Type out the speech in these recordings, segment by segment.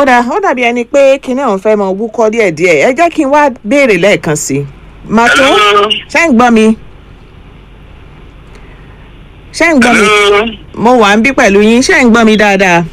ó dà ó dàbí ẹni pé kinní ọ̀hún fẹ́ mọ wúkọ́ díẹ̀díẹ̀ ẹ jẹ́ kí n wá béèrè lẹ́ẹ̀kan sí i màtó Hello? ṣé ń gbọ́ mi ṣé ń gbọ́ mi Hello? mo wà ń bí pẹ̀lú yín ṣé ń gbọ́ mi dáadáa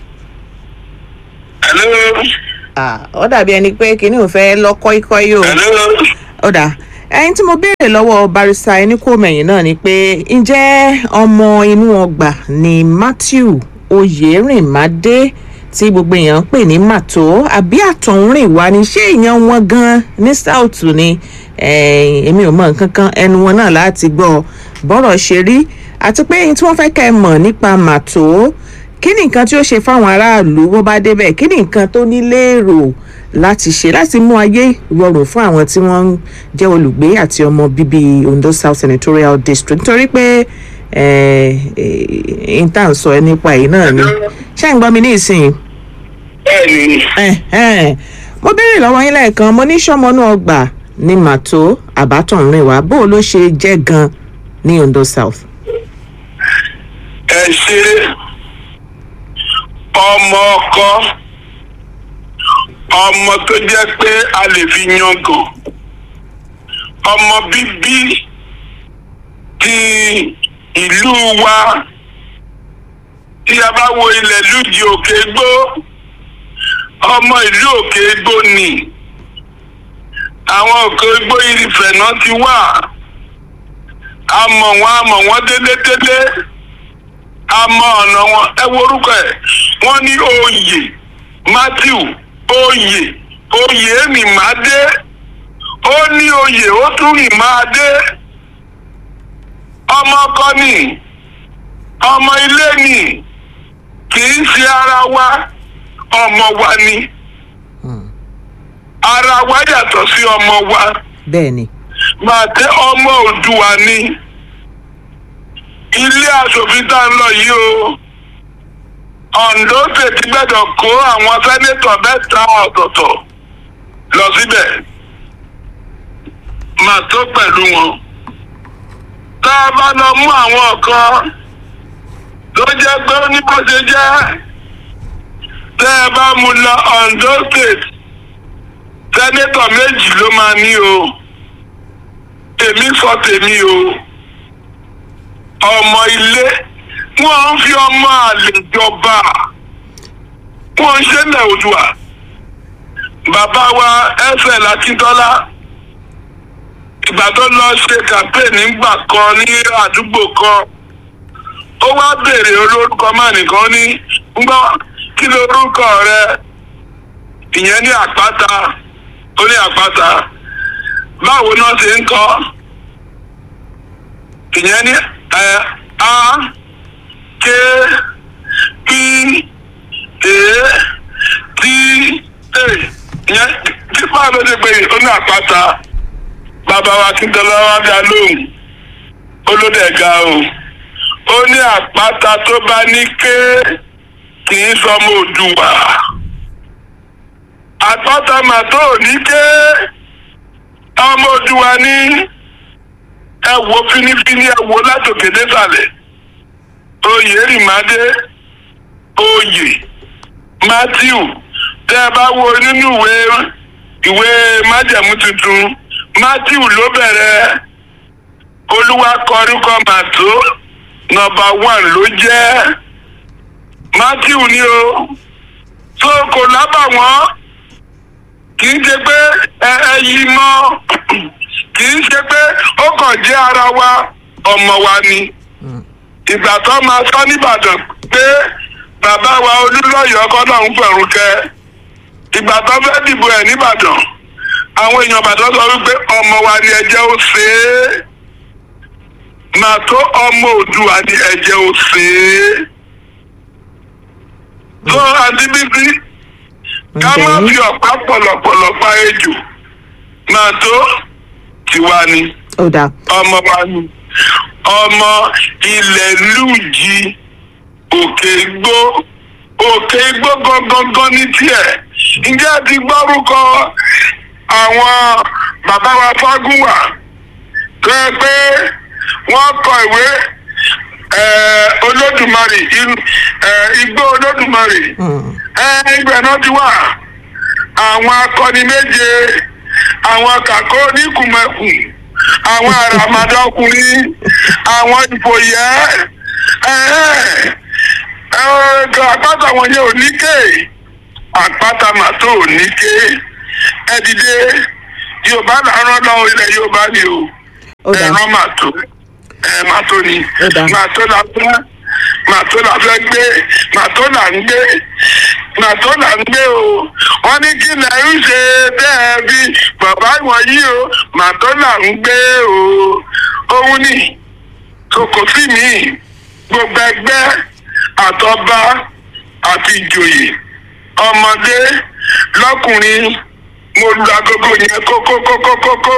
Hello? Ah, ó dàbí ẹni pé kinní ọ̀hún fẹ́ lọ kọ́íkọ́í o Hello? ó dà ẹyin tí mo béèrè lọ́wọ́ barista ẹni kò mẹ̀yìn náà ni pé ǹjẹ́ ọmọ inú ọgbà ni matthew oyèrìnmádé tí gbogbo èèyàn ń pè ní màtó àbí àtọ̀húnrìn wá ni ṣé èèyàn wọn gan ní south ni Eh, èmi ò mọ nǹkan kan ẹnu wọn náà láti gbọ́ bọ́rọ̀ ṣe rí àti pé ẹyin tí wọ́n fẹ́ kẹ́ ẹ mọ̀ nípa màtó kí ni nǹkan tí ó ṣe fáwọn aráàlú bó bá débẹ̀ kí ni nǹkan tó ní léèrò láti ṣe láti mú ayé rọrùn fún àwọn tí wọ́n ń jẹ́ olùgbé àti ọmọ bíbí ondo south senatorial district nítorí pé intan sọ ẹ nípa èyí náà ni ṣé ń gbọ́ mi ní ìsìn Bẹ́ẹ̀ni, Ẹ̀hẹ́n. mo béèrè lọ́wọ́ yín lẹ́ẹ̀kan mo ní sọ́mọnú ọgbà ní màtó àbátọ̀rìn wá bó o ló ṣe jẹ́ gan ní ondo south. ẹ ṣe ọmọ ọkọ ọmọ tó jẹ́ pé a lè fi yangàn ọmọ bíbí ti ìlú wa tí a bá wo ilẹ̀ lùjì òkè gbó ọmọ ìlú òkè gbó ni àwọn òkè gbó ìfẹ̀ náà ti wà a mọ̀ wọ́n a mọ̀ wọ́n délédélé a mọ ọ̀nà wọn ẹ wo orúkọ ẹ̀ wọ́n ní oyè matthew oyè oyè mi máa dé ó ní oyè ó tún rìn máa dé ọmọ ọkọ ni ọmọ ilé ni kì í ṣe ara wa ọmọ wa ni ara wa yàtọ̀ sí ọmọ wa bẹ́ẹ̀ ni máa tẹ ọmọ òdùwà ni ilé asòfin tá ń lọ yìí o ondo state gbẹdọ kó àwọn sẹ́nétọ̀ mẹ́ta ọ̀tọ̀ọ̀tọ̀ lọ síbẹ̀ máa tó pẹ̀lú wọn tá a bá lọ mú àwọn kan tó jẹ́ pé ó ní bó ṣe jẹ́ tẹ́ ẹ bá mú lọ ondo state sẹ́nétọ̀ méjì ló máa ní o èmi sọ tèmi o ọmọ ilé wọn ń fi ọmọ àlè jọba wọn ń ṣẹlẹ̀ òdùà bàbá wa ẹsẹ̀ lakíntọ́lá ìgbà tó lọ ṣe campaign nígbà kan ní àdúgbò kan ó wá béèrè olórúkọ máa nìkan ní gbọ́ kí lorúkọ rẹ ìyẹn ní àpáta ó ní àpáta báwo náà ṣe ń kọ́ ìyẹn ní ẹ a k p a t a ìyẹn tí báwo ló ṣe pé ó ní àpáta bàbá wa kíntọ́lá wa dá lóhùn olódẹ̀ga o ó ní àpáta tó bá ní ké kì í sọmọ òdùwà àpáta màtó ní ké ọmọ òdùwà ní ẹ wo fínífíní ẹ wo látòkè désàlẹ̀ oyè rìmádé oyè matthew tẹ ẹ bá wo nínú ìwé ìwé májẹ̀mú tuntun matthew ló bẹ̀rẹ̀ olúwa kọrúkọ màtó nọ́mbà one ló jẹ́ matthew ni o tó kò lábàwọ́n kì í ṣe pé ẹ ẹ yí mọ́ kì í ṣe pé ó kàn jẹ́ ara wa ọmọ wa ni ìgbà tó máa sọ nìbàdàn pé bàbá wa olúlọ́yọ̀ ọkọ náà ń fẹ̀rù kẹ ìgbà tó fẹ́ dìbò ẹ̀ nìbàdàn àwọn èèyàn bàdàn sọ wípé ọmọ wa ni ẹ̀jẹ̀ ó ṣe é màá tó ọmọ òdùwà ni ẹ̀jẹ̀ ó ṣe é tó àti bíbí ká má fi ọ̀pá pọ̀lọ̀pọ̀lọ̀ pa ejò máa tó tiwa ni ó dáa ọmọ wa ni ọmọ ilẹ̀ lùjì òkè igbó òkè igbó gangan ní tiẹ̀ ǹjẹ́ a ti gbọ́rúkọ àwọn bàbá wa fágúnwà tó yẹ pé wọ́n kọ ìwé eh, olódùmarè in- eh, igbó olódùmarè Hmm. ẹ ibẹ̀ náà ti wà àwọn akọni méje àwọn kàkó oníkùmẹ̀kùn àwọn àràmàdà ọkùnrin àwọn ìfòyẹ́ ẹ̀ẹ́dọ̀ àpáta wọn yẹn ò ní ké àpáta màtó ò ní ké ẹ dìde yorùbá làárọ̀ lọ ilẹ̀ yorùbá ni o ó dáa ẹ̀rọ màtó ẹ̀ màtó ni Ó dáa. màtó la fẹ́ màtó la fẹ́ gbé màtó là ń gbé màtó là ń gbé o wọ́n ní kí lẹ̀ ń ṣe bẹ́ẹ̀ bí bàbá wọ̀nyí o màtó là ń gbé o òun ni kòkò sí mi gbogbo ẹgbẹ́ àtọba àti ìjòyè ọmọdé lọ́kùnrin mo lu agogo yẹn kókókókókókó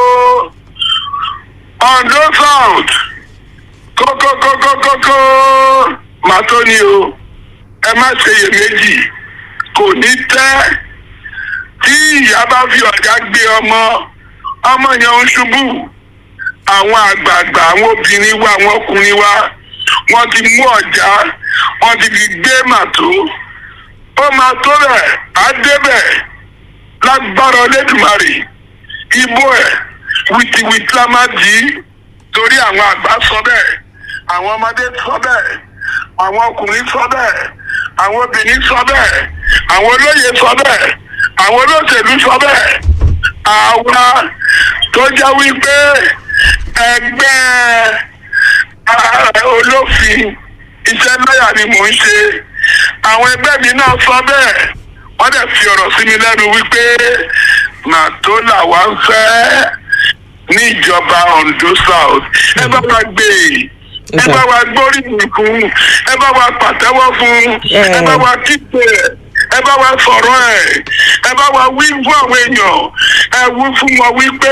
ondo south kókókókókókó màá tó ní o ẹ má ṣe iyèméjì kò ní tẹ́ tí ìyá bá fi ọ̀gá gbé ọmọ ọmọ yẹn ń ṣubú àwọn àgbààgbà àwọn obìnrin wa àwọn ọkùnrin wa wọ́n ti mú ọ̀já wọ́n ti fi gbé màtó ó máa tó bẹ̀ á débẹ̀ lágbára Olódùmarè ibo ẹ̀ wìtìwìtì la máa dì í torí àwọn àgbà sọ bẹ́ẹ̀ àwọn ọmọdé sọ bẹ́ẹ̀ àwọn ọkùnrin sọ bẹ́ẹ̀ àwọn obìnrin sọ bẹ́ẹ̀ àwọn olóyè sọ bẹ́ẹ̀ àwọn olóṣèlú sọ bẹ́ẹ̀ àwa tó jẹ́ wípé ẹgbẹ́ ah, olófin iṣẹ́ lọ́yà ni mò ń ṣe àwọn ẹgbẹ́ mi náà sọ bẹ́ẹ̀ wọ́n dẹ̀ fi ọ̀rọ̀ sí mi lẹ́nu wípé màtó làwa ń fẹ́ ní ìjọba Ondo South ẹ bá wa gbé ẹ bá wa gbóríyìn fún ẹ bá wa pàtẹ́wọ́ fún ẹ bá wa kíkẹ́ ẹ bá wa sọ̀rọ̀ ẹ̀ ẹ bá wa wí fún àwọn èèyàn ẹ wí fún wọn wípé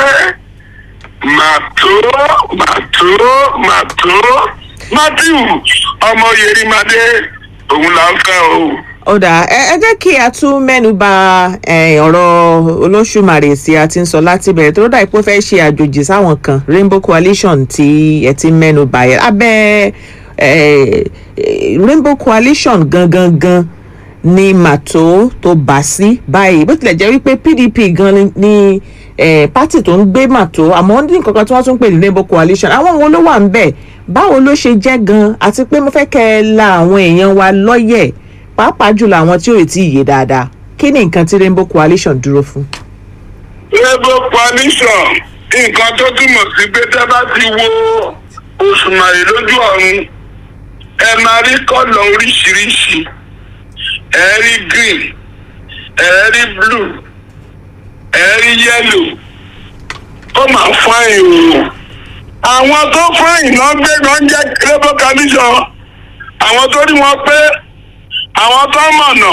màtó màtó màtó Matthew ọmọ Yerimade òun là ń fẹ́ o. ó dáa ẹ ẹ jẹ́ kí a tún mẹ́nu bà eh, ọ̀rọ̀ olóṣùmarè sí a ti ń sọ láti bẹ̀rẹ̀ tó dà pé ó fẹ́ ṣe àjòjì sáwọn kan Rainbow Coalition tí ẹ ti mẹ́nu bà yẹn abẹ́ eh, eh, Rainbow Coalition gangan gan ni màtó tó bà sí báyìí bó tilẹ̀ jẹ́ wípé PDP gan ni- ni eh, pátì tó ń gbé màtó àmọ́ ní nǹkan kan tí wọ́n tún pè ní Rainbow Coalition àwọn wo ló wà ń bẹ̀ báwo ló ṣe jẹ́ gan àti pé mo fẹ́ kẹ́ ẹ la àwọn èèyàn wa lọ́yẹ̀ pàápàá jùlọ àwọn tí ò tí ì yé dáadáa kí ni nǹkan tí Rainbow Coalition dúró fún. Labour coalition nǹkan tó túmọ̀ sí pé tẹ́ bá ti wo òṣùmàrè lójú ọ̀run ẹ máa rí kọ́lọ̀ oríṣiríṣi ẹ rí green ẹ rí blue ẹ rí yellow ó máa fáyìn o àwọn tó fáyìn náà gbé náà jẹ́ Labour coalition àwọn tó rí wọn pé àwọn tó mọ̀nà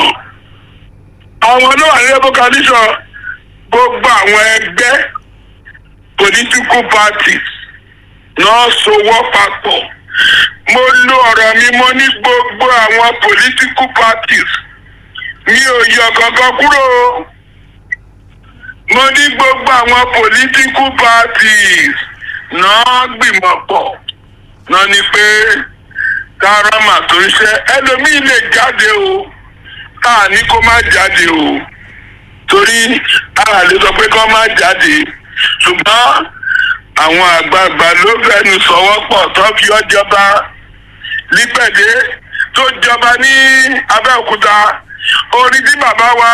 àwọn ló wà ní Labour coalition gbogbo àwọn ẹgbẹ́ political parties náà sowọ́ papọ̀ mo lo ọ̀rọ̀ mi mo ní gbogbo àwọn political parties mi ò yọ kankan kúrò o. mo ní gbogbo àwọn political parties náà gbìmọ̀ pọ̀ náà ni pé káràmà tó ń ṣe ẹlòmíì lè jáde o káà ní kó má jáde o torí a lè sọ pé kọ́ má jáde ṣùgbọ́n àwọn àgbààgbà ló fẹnu sọ̀wọ́ pọ̀ tó fi ọ́ jọba lípẹ̀dé tó jọba ní Abẹ́òkúta orí tí bàbá wa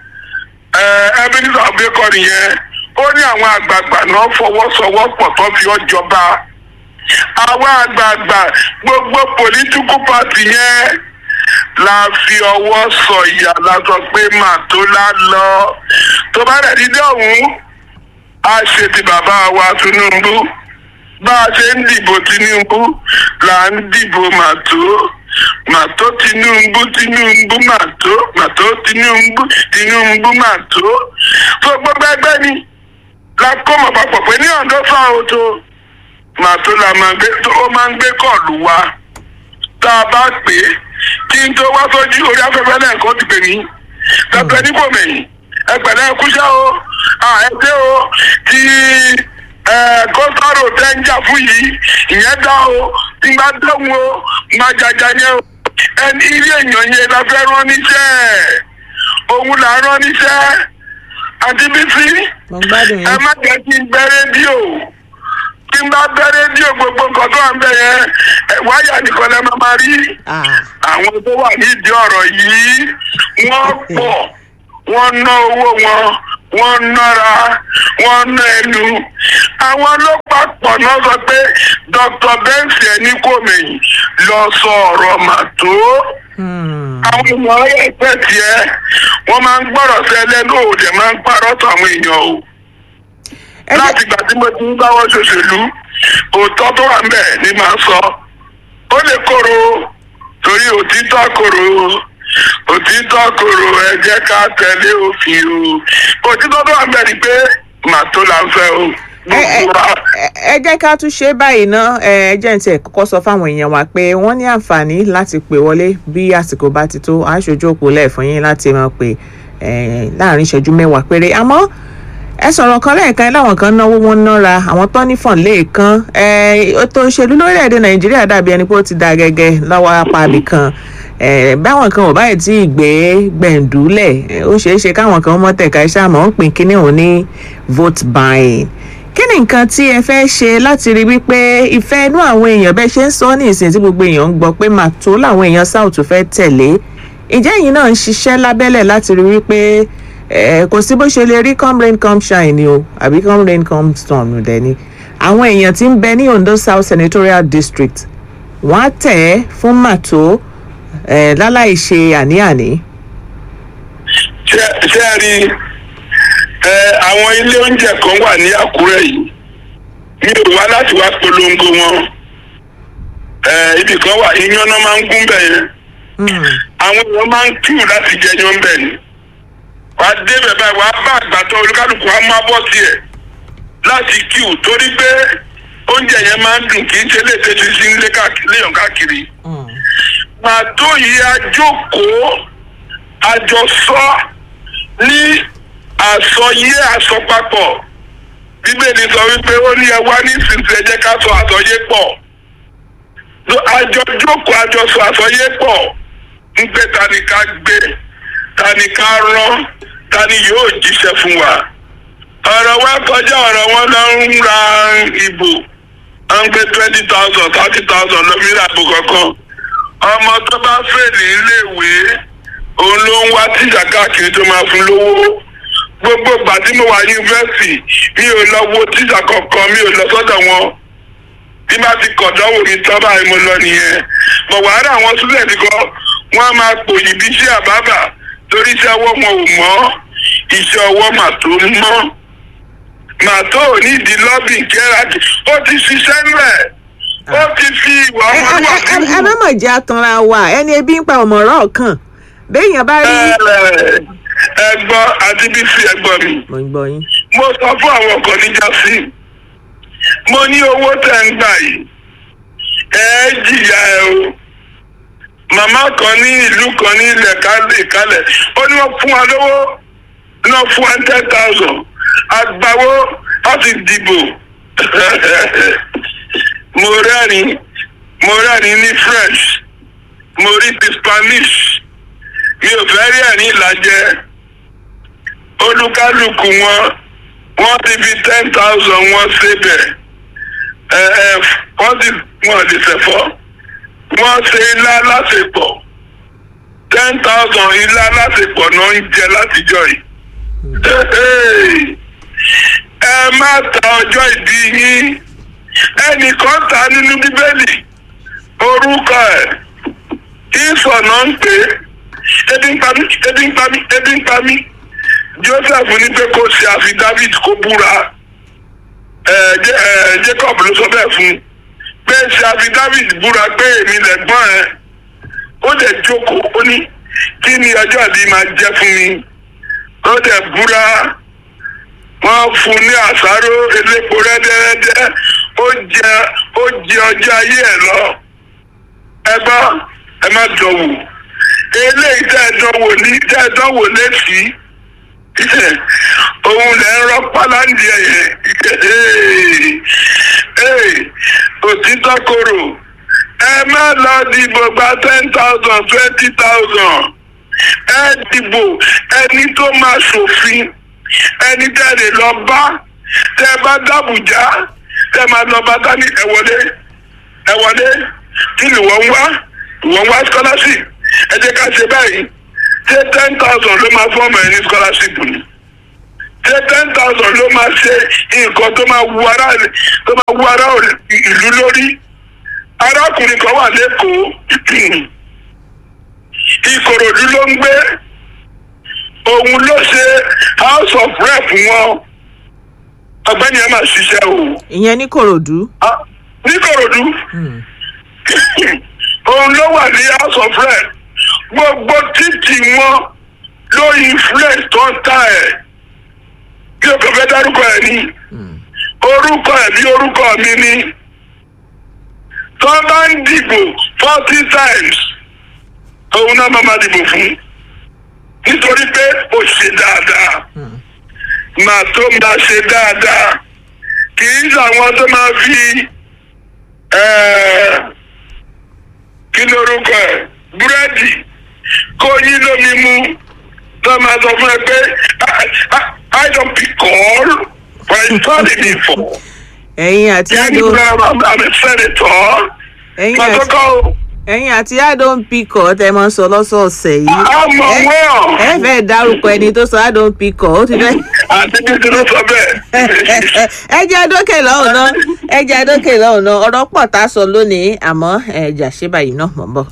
Ebenezer Obey kọ nìyẹn ó ní àwọn àgbààgbà náà fọwọ́sowọ́pọ̀ tó fi ọ́ jọba àwọn àgbààgbà gbogbo political party yẹn la fi ọwọ́ sọ̀yà la sọ pé màtó la lọ tó bá dẹ̀ dídé ọ̀hún a ṣe ti bàbá wa Tinubu bá a ṣe ń dìbò Tinubu là ń dìbò màtó màtó Tinubu Tinubu màtó màtó Tinubu Tinubu màtó tó gbogbo ẹgbẹ́ ni la kó mọ̀ papọ̀ pé ní Ondo fáwọn tó màtó la máa gbé tó ó máa ń gbé kọ̀ọ̀lù wa tá a bá pè é kí n tó wá sójú orí afẹ́fẹ́ lẹ́ẹ̀kan ti pè mí pẹpẹ níbòmẹ̀yìn ẹgbẹ̀lẹ́ ẹkúṣẹ́ o ẹgbẹ́ o tí kọ́sáró tẹ́ ń jà fún yìí ìyẹn dá o tí bá dẹ́hùn o máa jàjà yẹn o ẹni ilé èèyàn yẹn la fẹ́ rán níṣẹ́ òun là ń rán níṣẹ́ àti bísí mo ń gbádùn ẹ yín. má jẹ́ kí n gbẹ́ rédíò kí n bá gbẹ́ rédíò gbogbo nǹkan tó wà ń bẹ̀ yẹn ẹ, wáyà nìkan lẹ́ máa máa rí Ah, àwọn tó wà nídìí ọ̀rọ̀ yìí wọ́n pọ̀ wọ́n ná owó wọn wọ́n nára wọ́n ná ẹnu àwọn ọlọ́pàá pọ̀ náà sọ pé dr bensi ẹni kò mẹ̀yìn lọ sọ ọ̀rọ̀ màtó hmm. àwọn ọmọ ẹgbẹ́ tiẹ̀ wọ́n máa ń gbọ́rọ̀ sí ẹlẹ́nu òde máa ń parọ́ tó àwọn èèyàn o ẹ jẹ́- láti ìgbà tí mo ti ń báwọ́ ṣòṣèlú òótọ́ tó wà ń bẹ̀ ni màá sọ ó lè kóró torí òtítọ́ kóró òtítọ́ kóró ẹ jẹ́ ká tẹ̀lé òfin o òtítọ́ tó wà ń bẹ̀ ni pé màá tó là ń fẹ́ o ẹ ẹ- gbogbo wa ẹ- ẹ jẹ́ ká tún ṣe báyìí ná ẹ ẹ jẹ́ ní tiẹ̀ kọ́kọ́ sọ fáwọn èèyàn wa pé wọ́n ní àǹfààní láti pè wọlé bí àsìkò bá ti tó aṣojú òpó lẹ́ẹ̀fún yín láti máa pè ẹ, láàrin ìṣẹ́jú mẹ́wàá péré àmọ́ ẹ sọ̀rọ̀ kan lẹ́ẹ̀kan láwọn kan náwó wọn nára àwọn tó ní fọ̀n lẹ́ẹ̀kan ètò òṣèlú lórílẹ̀‐èdè nàìjíríà dàbí ẹni pé ó ti da gẹ́gẹ́ lọ́wọ́ apá ibì kan ẹ, báwọn kan ò báyìí tí ì gbé gbẹ̀ǹdúlẹ̀ ẹ, ó ṣeé ṣe káwọn kan mọ́ tẹ̀ka iṣẹ́ àmọ́ ń pín kínní òun ní vote buying kí ni nǹkan tí ẹ fẹ́ ṣe láti rí wípé ìfẹ́ inú àwọn èèyàn bẹ́ẹ̀ ṣe ń sọ ní ìsìn tí gbogbo èèyàn ń gbọ́ pé màtó làwọn èèyàn south fẹ́ tẹ̀lé ìjẹ́ yìí náà ń ṣiṣẹ́ lábẹ́lẹ̀ láti rí wípé ẹ, kò sí bó ṣe lè rí come rain come shine ni o àbí come rain come storm dẹ̀ ni àwọn èèyàn tí ń bẹ ní ondo south senatorial district wọ́n á tẹ̀ ẹ́ fún màtó ẹ, láláì ṣe àní-àní. ṣé ṣé ẹ rí ẹ àwọn ilé oúnjẹ kan wà ní àkúrẹ́ yìí mi ò wá láti wá polongo wọn ẹ ibì kan wà iyán náà máa ń gún bẹ̀ yẹn Hmm. àwọn èèyàn máa ń kíù láti jẹ yan bẹ̀ ni wàá dé bẹ̀ báyìí wàá bá àgbàtọ́ olúkálùkù á máa bọ́ tiẹ̀ láti kíù torí pé oúnjẹ yẹn máa ń dùn kì í ṣe léṣe ti sí nílé káàkiri léèyàn káàkiri Hmm. màtó yìí àjókòó àjọsọ ní àsọyé àsọpapọ̀ bíbélì sọ wípé ó ní ẹ wá ní ìsinsìnyí ẹ jẹ́ ká sọ àsọyé pọ̀ Ló- àjọjókòó àjọsọ àsọyé pọ̀ ń pé ta ni ká gbé ta ni ká rán ta ni yóò jíṣẹ́ fún wa ọ̀rọ̀ wa kọjá ọ̀rọ̀ wọn lọ ń ra ìbò wọ́n ń gbé twenty thousand thirty thousand lómìnira àbò kankan ọmọ tó bá fèlè iléèwé òun ló ń wá tíjà káàkiri tó máa fún lówó gbogbo ìgbà tí mo wà yunifásitì mi ò lọ wo tíjà kankan mi ò lọ sọ́dọ̀ wọn bí bá ti kọ̀dọ́wò ní tán báyìí mo lọ nìyẹn bọ̀ wàhálà àwọn sílẹ̀dì kan wọ́n á máa pòyì bí iṣẹ́ àbábà torí iṣẹ́ ọwọ́ wọn ò mọ́ iṣẹ́ ọwọ́ mà tó mọ́ mà tó ò ní ìdí lọ́bì kẹ́ràdì ó ti ṣiṣẹ́ ńlẹ̀ ó ti fi ìwà ẹ ẹ- ẹ- ẹ- ẹ ọmọlúwàbí má mọ̀ jẹ́ atanra wa ẹni ebi ń pa ọ̀mọ̀ràn kan béèyàn bá rí. ẹgbọ́n àti bísí ẹgbọ́n mi mo ń gbọ́ yín. mo sọ fún àwọn ọkọ̀ níjà sí mo ní owó tẹ̀ ń gbà yìí ẹ jìyà ẹ o màmá kan ní ìlú kan ní ilẹ̀ kálẹ̀ kálẹ̀ ó ní wọ́n fún wa lówó náà fún wa ten thousand àgbàwó láti dìbò mo rẹ́rìn mo rẹ́rìn ní french mo rí ti spanish mi ò fẹ́ rí ẹ̀rín ìlàjẹ olúkálùkù wọn wọ́n ti fi ten thousand wọn síbẹ̀ ẹ ẹ wọ́n ti wọ́n lè ṣẹ̀fọ́ wọ́n ṣe ilá lásìpọ̀ ten thousand ilá lásìpọ̀ náà ń jẹ látijọ́ yìí. ẹ má ta ọjọ́ ìbí yín ẹnìkan ta nínú bíbélì orúkọ ẹ̀ ìsọ̀nà ń pè é ebi ń pa mí ebi ń pa mí ebi ń pa mí joseph ní pé kó ṣe àfi david kó búra ẹ Jé- ẹ jacob ló sọ bẹ́ẹ̀ fún un pé ṣe àfi david búra pé èmi lẹ̀gbọ́n ẹ ó dẹ̀ jókòó ó ní kí ni ọjọ́ ìbí máa jẹ́ fún mi ó dẹ̀ búra wọ́n fún un ní àsáró elépo rẹ́dẹ́rẹ́dẹ́ ó jẹ ó jẹ ọjọ́ ayé ẹ̀ lọ ẹ gbọ́ ẹ má dánwò eléyìí tẹ́ ẹ dánwò ní tẹ́ ẹ dánwò lẹ́sìí òun lẹ ń rọpá láǹdì ẹ̀yẹ òtítọ́ korò ẹ má lọ dìbò gba ten thousand twenty thousand ẹ dìbò ẹni tó máa ṣòfin ẹni tẹ́ lè lọ bá tẹ́ bá dàbùjá tẹ́ máa lọ bá dání ẹ wọlé ẹ wọlé kí ni wọ́n ń wá wọ́n ń wá scholarship ẹ jẹ́ ká ṣe báyìí ṣé ten thousand ló máa fọ́ọ̀mù ẹ ní scholarship ni ṣé ten thousand ló máa ṣe nǹkan tó máa wu ará tó máa wu ará ìlú lórí arákùnrin kan wà lẹ́kọ̀ọ́ ìkòròdú ló ń gbé òun ló ṣe house of rep wọn ọ̀gbẹ́ni ẹ máa ṣiṣẹ́ o ìyẹn ní kòròdú. Ah, níkòròdú òun ló wà ní house of rep gbogbo títì wọn ló influence tó ń ta ẹ̀ bí o kò fẹ́ dárúkọ ẹ̀ ní orúkọ ẹ̀ bí orúkọ mi ní tó bá ń dìbò forty times òun náà máa máa dìbò fún nítorí pé ó ṣe dáadáa màá tó máa ṣe dáadáa kì í ṣàwọn tó máa fi eh, kí lórúkọ ẹ̀ búrẹ́dì kó yín lómi mu tó máa sọ fún ẹ pé "I- I- I don't pick call for I studied before. ẹ̀yin àti Yeah, àdó I'm I'm a senator. ẹ̀yin Màá tó àti kọ́ o. ẹ̀yin àti àdó ń pikọ̀ tẹ́ mọ́ sọ lọ́sọ̀ọ̀sẹ̀ yìí. àmọ̀ Ẹ- wọ́n. ẹ fẹ́ dárúkọ ẹni tó sọ àdó ń pikọ̀ ó ti fẹ́. àti títí ló sọ bẹ́ẹ̀. ẹ jẹ́ adókè lọ́hùn náà ẹ jẹ́ adókè lọ́hùn náà ọ̀rọ̀ pọ̀ tá a sọ lónìí àmọ́ ẹ jà ṣé báyìí náà mọ̀ ń bọ̀.